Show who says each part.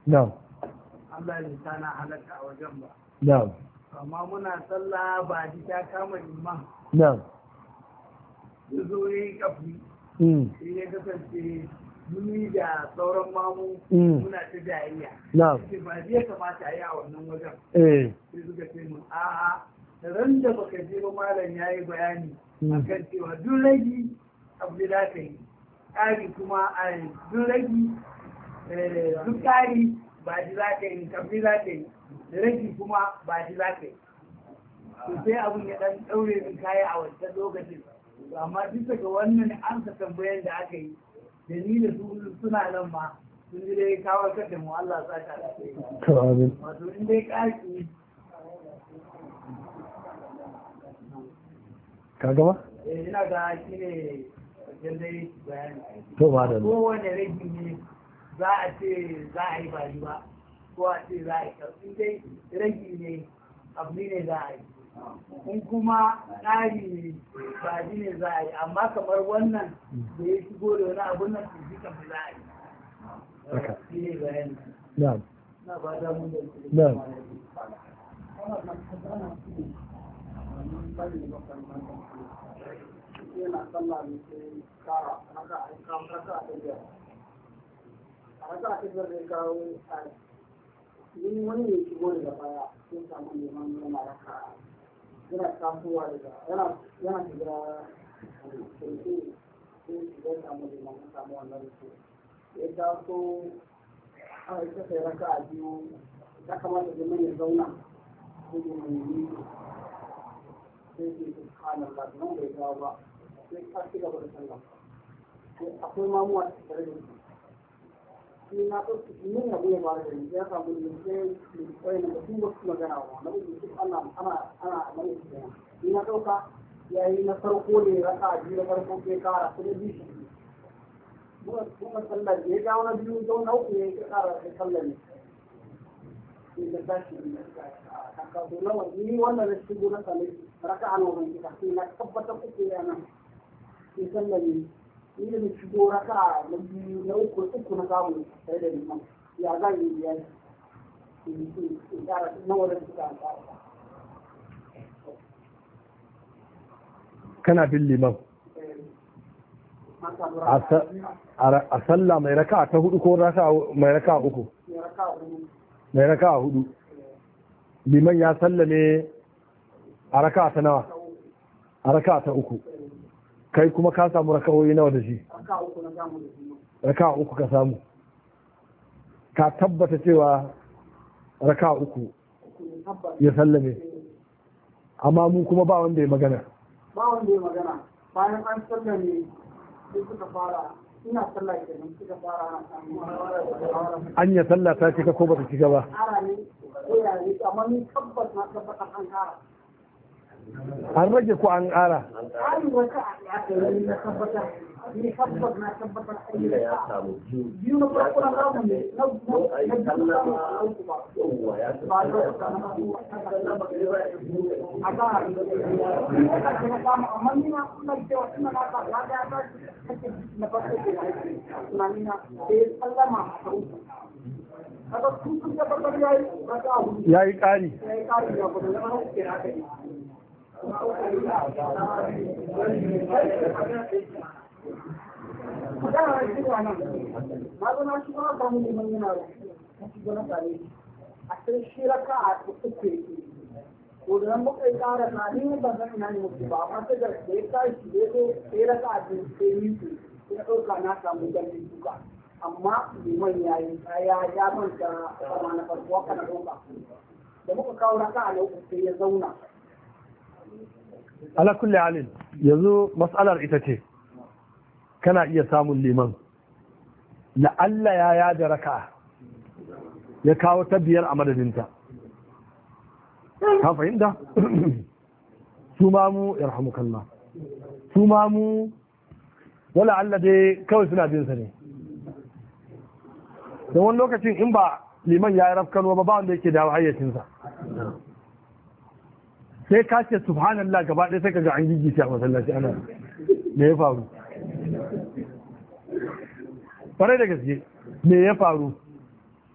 Speaker 1: na'am
Speaker 2: Allah ya sa na halatta a wajen ba
Speaker 1: na'am
Speaker 2: amma muna sallah ba ji ta kama liman
Speaker 1: na'am
Speaker 2: ya zo ya yi kafi
Speaker 1: mm
Speaker 2: sai ya kasance muni da sauran mamu
Speaker 1: Mm.
Speaker 2: muna ta jayayya
Speaker 1: na'am
Speaker 2: sai ba zai kamata a yi a wannan wajen
Speaker 1: eh
Speaker 2: sai suka ce mun a'a ran da baka je ba malam ya yi bayani
Speaker 1: Mm.
Speaker 2: akan cewa duk ragi abu da za ka yi ƙari kuma a duk ragi eh, duk ƙari ba ji za ka yi kabli za ka yi da ragi kuma ba ji za ka yi to sai abun ya dan ɗaure min kaya a wancan lokacin To amma bisa ga wannan an ka tambayan da aka yi da ni da su suna nan ma sun ji dai kawo da mu Allah sa ta da
Speaker 1: to amin
Speaker 2: wato in dai ƙari
Speaker 1: ka gama
Speaker 2: eh, ina ga shi ne wajen dai bayani
Speaker 1: to ba da
Speaker 2: kowane ragi ne za a ce za a yi ba yi ba ko a ce za a yi karfi dai ragi ne abu ne za a yi in kuma tsari ne ba ji ne za a yi amma kamar wannan da ya shigo da wani abun nan su ji kamar za a yi
Speaker 1: Haka.
Speaker 2: shi ne bayani
Speaker 1: na'am
Speaker 2: na ba da mun da
Speaker 1: na'am
Speaker 2: yana sallah ne sai kara haka a kawo haka a tafiya a haka a tafiyar da ya kawo a yin wani ne shigo daga baya sun samu neman yana raka yana tasowa daga yana yana shiga kirki sai shiga ya samu neman ya samu wannan rufe ya taso a ita sai raka a biyu ya kamata da ya zauna sai da mai yi sai ke subhanallah nan bai dawo ba sai ka ci gaba da sallah sai akwai mamuwa a tare da su shi na ɗauki min ya goya ba da ni ya samu ne sai ne kai na su ba su magana ba na ɗauki su ana ana ana mai su kenan ni na ɗauka ya yi na farko ne raka a biyu na farko sai kara sai da biyu shi kuma kuma sallar da ya ga na biyu don na uku ya yi kara da sallar ne sai da tashi a kaso nawa ni wannan da shigo na same raka a nan kika sai na tabbatar uku ya nan sai sallar ne ni da na shigo raka na biyu na uku uku na samu tare da liman ya za yi biyar in kara nawa da suka kara
Speaker 1: kana bin liman a sa- a- a sallah mai raka ta hudu ko raka mai raka uku mai raka hudu liman ya sallame a raka ta nawa a raka ta uku kai kuma ka samu raka'o'i nawa da shi
Speaker 2: raka uku na samu da shi
Speaker 1: raka uku ka samu ka tabbata cewa raka uku
Speaker 2: uku ne tabbas
Speaker 1: ya sallame amma mu kuma ba wanda ya magana
Speaker 2: ba wanda ya magana bayan an sallar ne sai suka fara ina sallah kenan suka fara ana samu
Speaker 1: an ya sallah ta cika ko bata cika ba
Speaker 2: kara ne ko ya ne amma ni tabbas na tabbatar an kara
Speaker 1: an rage ko an ƙara
Speaker 2: ƙarin wata a aka yi na tabbatar ni tabbas na tabbatar an yi raka biyu na farko na samu ne na na na biyu na samu a uku ba ba da wata na samu a ga ni na ƙarshe na samu amma ni na ina cewa ina na ka na ga ta kake na farko ke na aiki tunani na sai sallama a uku kaga sun sun tabbatar yayi raka a hudu
Speaker 1: ya yi ƙari
Speaker 2: yayi ƙarin ya gudu na uku ke na kai magana na shigo nan na zo na shigo na samu liman yana na shigo na same shi a sai shi raka a uku yake ko da nan muka yi ƙara na ni ba zan ina ne muku ba amma sai da da ya tashi da ya zo sai raka a biyu sai miki sai na ɗauka na samu gani duka amma liman ya yi ya ya manta sama na farko haka na ɗauka da muka kawo raka a na uku sai ya zauna
Speaker 1: ala kulli halin yanzu mas'alar ita ce kana iya samun liman na Allah ya yada raka ya kawo ta biyar a madadinta ka fahimta su ma mu yarhamukallah su ma mu wala Allah dai kawai suna bin sa ne da wani lokacin in ba liman ya yi rafkano ba ba wanda yake dawo hayyacinsa sai ka ce subhanallah gaba ɗaya sai ka ga an gigice a masallaci ana me ya faru farai da gaske me ya faru